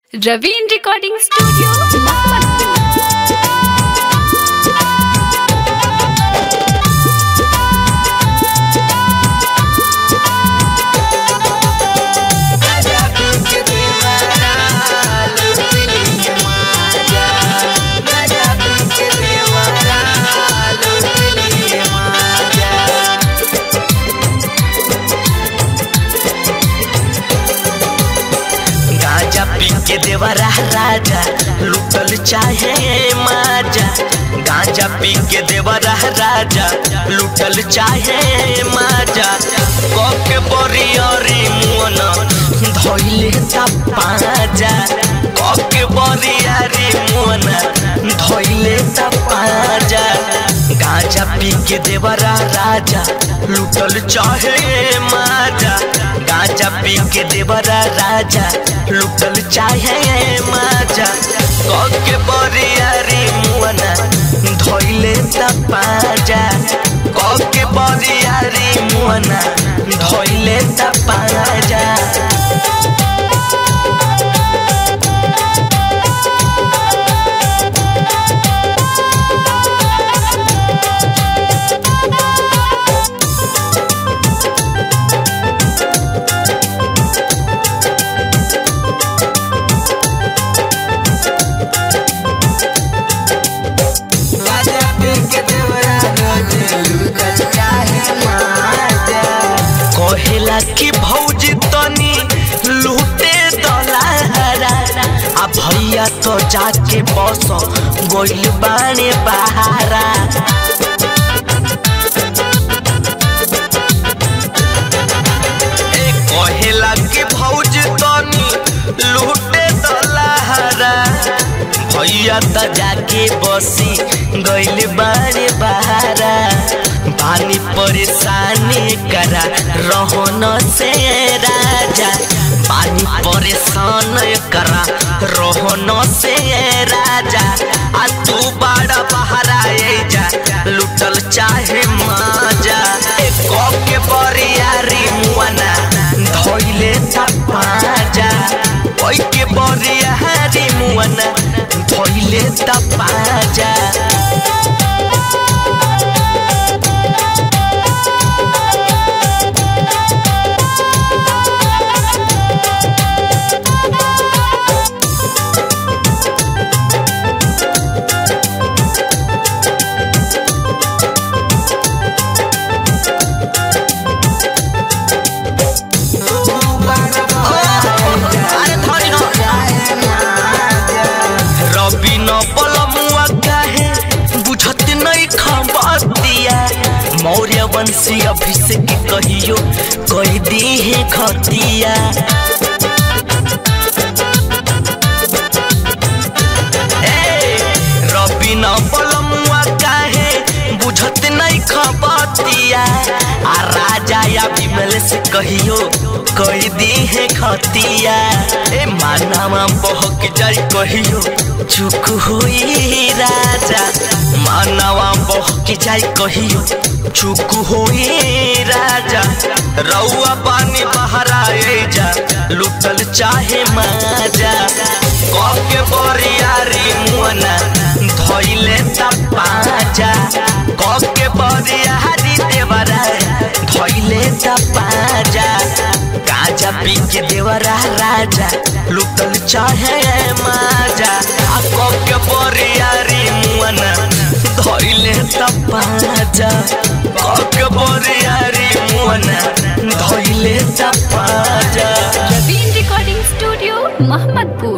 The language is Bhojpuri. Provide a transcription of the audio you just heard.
Raveen Recording Studio, Mohammadpur. गांजा पी के देवरा राजा लुटल चाहे माजा गांजा पी के देवरा राजा लुटल चाहे माजा कके बरियरी मुअन धइले ता पाजा कके बरियरी मुअन धइले ता पाजा गांजा पी के देवरा राजा लुटल चाहे माजा गांजा पी के देवरा राजा लुटल चाहे माजा कके बरियारी मुअना धइले त पाजा कके बरियारी मुअना धइले त पाजा गांजा पी के देवरा राजा लुटल चाहे माजा कहेला कि भौजी तनी लूटे दलारा आ भैया तो जाके बस गोइल बाने बहारा ए कहेला कि भौजी तनी लूटे दलारा भैया त जाके बसी गइल बारे बहारा पानी परेशानी करा रहन से राजा पानी परेशान करा रहन से राजा आ तू बड़ा बहारा ए जा लुटल चाहे माजा ए के बरियारी मुआना धइले ता पाजा ओइ के बरियारी मुआना धइले ता पाजा अरे धरी हो रवि न पलमुआ काहे बुझत नहीं खबतिया मौर्य वंशी अभिषेक कहियो कह दी है खतिया ए, रवि न पलमुआ काहे बुझत नहीं खबतिया आ राजा या विमल से कहियो कह दी है खतिया ए मानवा बहक जाई कहियो चुक होई राजा मानवा बहक जाई कहियो चुक होई राजा रउआ पानी बहरा ए जा लुटल चाहे माजा कके बरियारी मुअना धइले त पाजा कके बरियारी देवरा धइले त पाजा गाजा पी के देवरा राजा लुटल चाहे माजा आ कके बरियारी मुअना धइले त पाजा कके बरियारी मुअना धइले त पाजा Raveen Recording Studio, Mohammadpur.